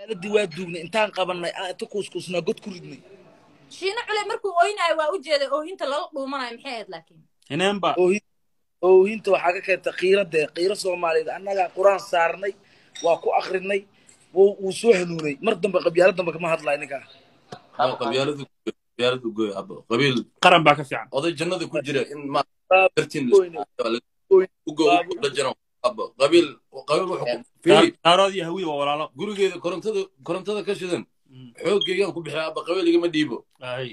aaladii waa duugnay intaan qabanay aan inta kuuskuusnaa god ku ridnay shiino cule markuu oynayo waa u jeeday oohinta lala dhuumanayo maxay ahayd laakiin ineenba oohin oohinta waxaa ka keenta qiiradee qiiro soomaaliyeed annagaa qur-aan saarnay waa ku akrinay wuu wuu soo hanuunay mar dambe qabyaalo dambe kama hadlayo ninkaa qabyaaladu qabyaaladu goy abo qabiil qaran baa ka fiican oday jannada ku jira in ma Baa- dartiin goyne. ugo la jiro abo qabiil qabiil wuxuu fiiri daarood iyo hawiye waa walaalo gurigeeda korontada korontada ka shidan xooggeegaan ku bixiya aba qabiil igama dhiibo ay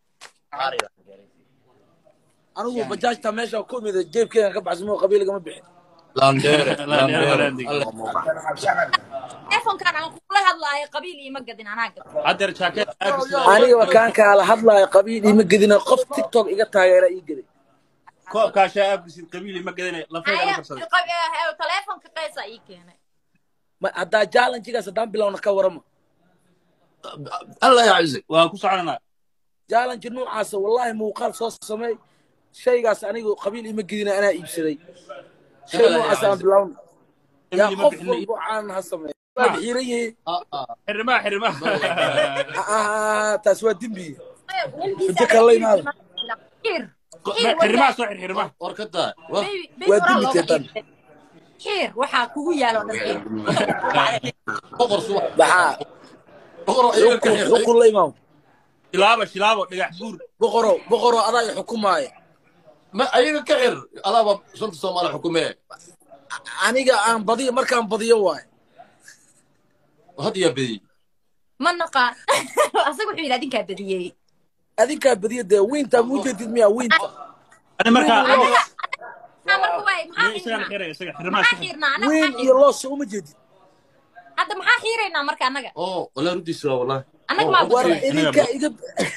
anigu bajaajta meesha ku imida jeebkeegan ka baxsamo qabiil igama bixin laandheere Laandheere, laandheere laandheere. telefonkan aan kula hadlaayo qabiil iima gadin anaa gad haddeer jaakeed anigaba kaan kaala hadlaayo qabiil ima gedina qof tiktok iga taageera ii geday koobkaashaa aabkisid qabiili ma gadanay lafayga la qabsaday telefonka qaysa ii keenay Ma- haddaa jallenjigaas haddaan bilowna ka warama allah yacizig waa ku soconanaa jallenji noocaasa wallahi muuqaal soo sameey shaygaas anigu qabiil ima gedina anaa iibsaday shay noocaas aan bilowna yaa qabiili ma qof bixinay walba aan ha sameey waa xiran yihiin xirrimaha xirrimaha Ah, taas waa dembi Inta kale la imaado. xiir xirrimaha soo xir xirrimaha war ka taa war Waa dimi teetan. xiir waxaa kugu yaalo dhan xiir boqor subax maxaa boqor ayaga ka xukun xir xukun la imaam shilaabo shilaabo dhagax buur boqoro boqoro adaa i xukumaaya ma ayaga ka xir adaaba shanta soomaali xukumee aniga aan badiyo markaan badiyo waay had yaa bediyey ma naqaan asaga wuxuu yidhi adinkaa badiyey adinkaa badiyo dee wiintaa muu jeedid miyaa wiinta ani markaa anaga maxaa marka waay maxaa isagaan xiirnaa xiraya isaga xirrimaha maxaa isaga xiirnaa anaga wiin maxaa iyo xiirnaa loosa uma jeedid hadda maxaa xiiraynaa marka annaga oo walaa ruddiisa waa wallahi annaga maa war badiyey idinkaa iga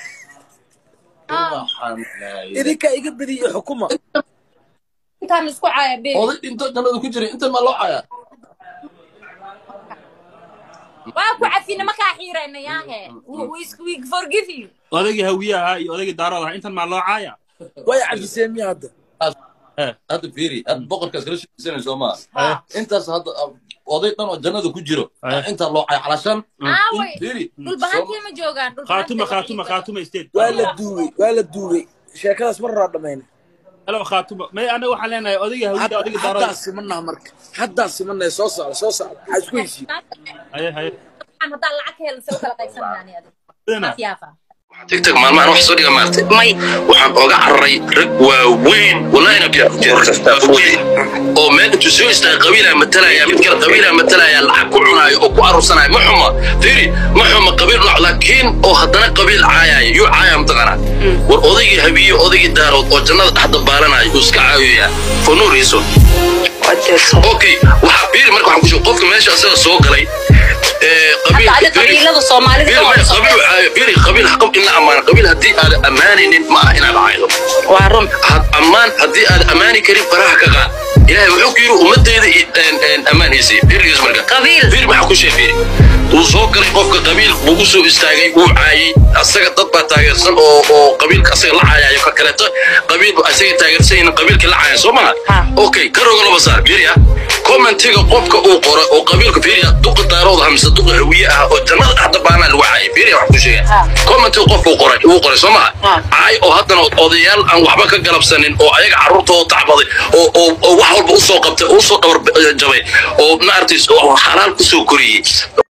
Ah, idinkaa iga badiyo xukuma intaan isku caaya be oday dhinto jannada ku jiray intan maa loo cayaa waa ku cafina makaa xiirayna yaahe we forgive you odaygii hawiye ahaa iyo odaygii daarood ahaa intan maa loo caaya way cafiseen miya hadda hadda fiiri hadda boqorkaas kala sheekaysanay soo maa Ah. intaas hadda oday dhan oo jannada ku jiro Eh. intaa loo caya calashan aaway fiiri dhulbahantii ma joogaan khaatuma khaatuma khaatuma state waa la duubay waa la duubay sheekadaas mar horaa dhamayna halo khaatuma may anaga waxaan leenahay odaygii hawiyada odaygii daarood haddaa simanaa marka haddaa simanaa soo socda soo socda maxaa isku heshiin haye haye haddaan lacag ka helin se u kala qaybsanayaan adiga Dana. Maas yaafa tigtag maalmahan wax soo dhiga maartay may waxaan ooga cararay rag waaweyn wallahina waaweyn oo meel intuu soo istaaga qabiilaa matalaya mid kale qabiilaa matalaya lacag ku cunaayo oo ku aruursanaya ma xuma fiiri ma xuma qabiil nooc laakiin oo haddana qabiil caayaya yuu caaya mataqanaa war odaygii habiye odaygii daarood oo jannada dhex dabaalanaya uu iska caayaya for no reason okay waxaa fiiri marka waxaan ku sheeg qofka meesha asaga soo galay ee qabiilka Hadda fiiri- qabiilada Soomaalida fiiri, oo maya, soo qabiil waxaa- fiiri, qabiil xaqab in la ammaano qabiil haddii aad ammaanaynin ma aha inaad caydo waa run had ammaan haddii aad ammaani karin faraha ka qaad ilaahay wuxuu ku yidhi ummaddeeda i- een- een ammaanaysa fiirigiis marka Qabiil. fiiri maxaa ku sheeg fiiri wuu soo galay qofka qabiil buu u soo istaagay wuu caayay asaga dad baa taageersan oo oo qabiilka asaga la caayayo ka kaleeto qabiil ba asaga taageersan yihiin qabiilka la caaya soo maha Ha. okay ka rogo laba saar fiiriya commentiga qofka uu qoro oo qabiilka fiiriya duqa daarooda hamse duqa hawiye ah oo jannada dhexda baana lagu caayay fiiriya wax ku sheega Ha. commentiga qofka uu qoray uu qoray soo maha Ha. caay oo haddana odayaal aan waxba ka galabsanin oo ayaga carruurtooda tacbaday oo oo oo wax walba usoo qabtay oo usoo dhabar jabay oo maaragtay oo xalaal kusoo koriyey